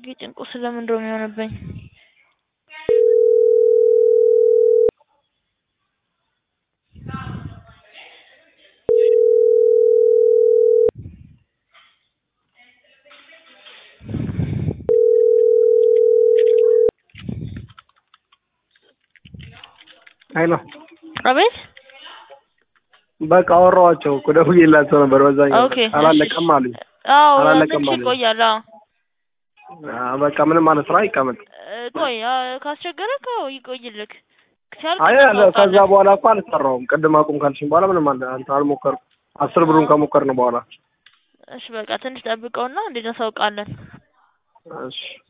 ጭንቁ ስለምንድን ነው የሚሆንብኝ? ሄሎ አቤት በቃ አወራኋቸው እኮ ደውዬላቸው ነበር። በዛኛው ኦኬ አላለቀም አሉኝ። አዎ አላለቀም ትንሽ አሉኝ። ይቆያል። አዎ አዎ፣ በቃ ምንም ማለት ስራ ይቀመጥ። እ፣ ቆይ አ፣ ካስቸገረክ አዎ ይቆይልክ ሲያልቅ አይ አለ ከዛ እናውቃለን። በኋላ እኮ አልሰራውም። ቅድም አቁም ካልሽኝ በኋላ ምንም አለ አንተ አልሞከርኩም። አስር ብሩን ከሞከርን በኋላ እሺ በቃ ትንሽ ጠብቀውና እንዴት እናሳውቃለን። እሺ